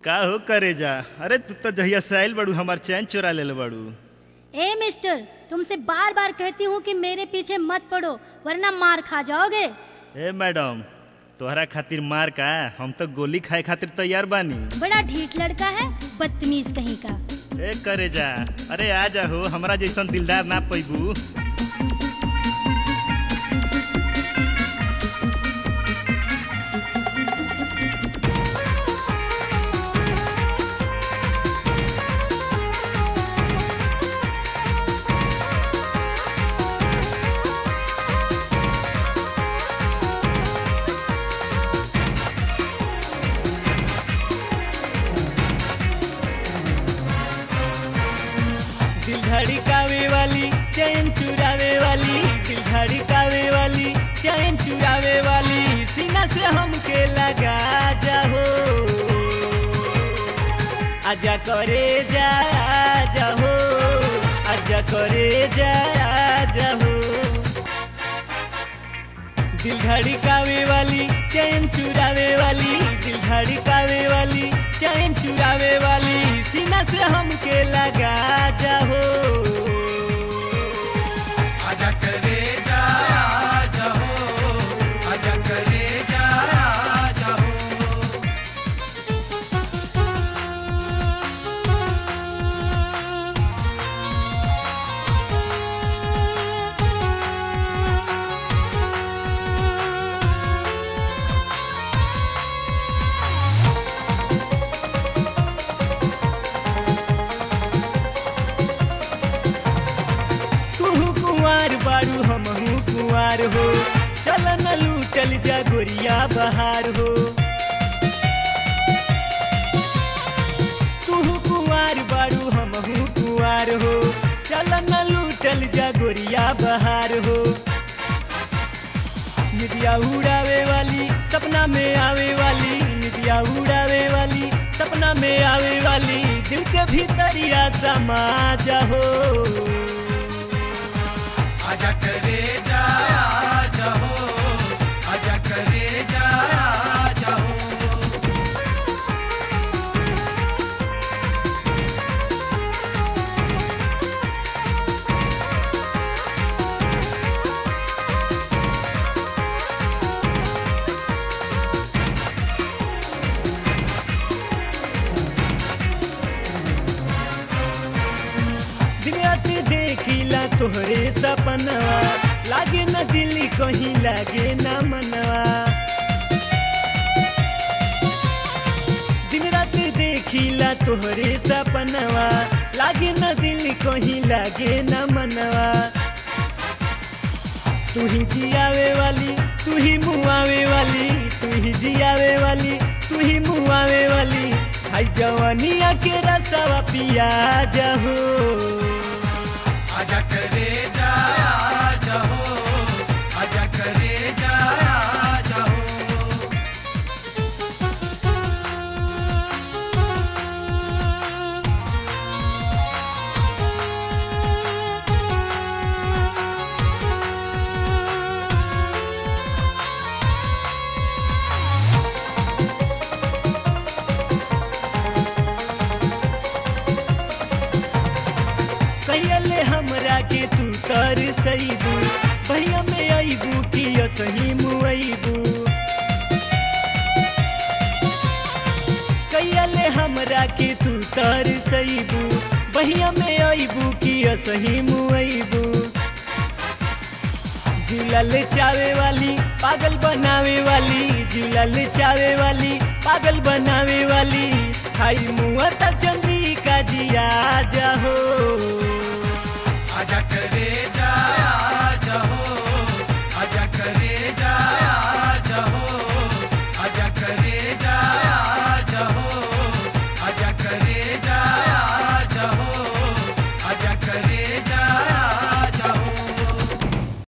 का हो करे जा अरे तू तो जहिया से आइल बड़ू हमार चैन चोरा ले बड़ू ए मिस्टर तुमसे बार बार कहती हूँ कि मेरे पीछे मत पड़ो वरना मार खा जाओगे ए मैडम तोहरा खातिर मार का हम तो गोली खाए खातिर तैयार बानी बड़ा ढीठ लड़का है बदतमीज कहीं का ए करे जा अरे आ जा हो हमरा जैसन दिलदार ना पैबू दिल धड़कावे वाली चैन चुरावे वाली दिल धड़कावे वाली चैन चुरावे वाली सीना से हमके लगा जाहो आजा करे जा जाहो आजा करे जा जाहो दिल धड़कावे वाली चैन चुरावे वाली दिल धड़कावे वाली चैन चुरावे वाली सीना से हमके लगा जाहो आजा करे जा जाहो आजा करे जा जाहो तू कुंवार बारू हमहू कुंवार हो चल न लूटल जा गोरिया बहार हो तू कुंवार बारू हमहू कुंवार हो चल न लूटल जा गोरिया बहार हो निदिया उड़ावे वाली सपना में आवे वाली निदिया उड़ावे वाली सपना में आवे वाली दिल के भीतरिया समा जाहो आजा करे जा जाहो आजा करे जा जाहो दिनरात देखिला तोहरे सपनवा लागे न दिल कहीं लागे न मनवा दिन रात देखिला तोहरे सपनवा लागे न दिल कहीं लागे न मनवा तू ही जियावे वाली तू ही मुआवे वाली तू ही जियावे वाली तू ही मुआवे वाली हाय जवानिया के रसवा पिया जाहो आजा करे जा जाहो आजा करे जा जाहो कैले हमरा के तू कर सईबू भैया में अईबू कि सही मुईबू कैले हमरा के तू तर सईबू भैया में अईबू कि सही मुईबू झूलल चावे वाली पागल बनावे वाली झूलल चावे वाली पागल बनावे वाली खाई मुआ त चंद्रिका जिया जाहो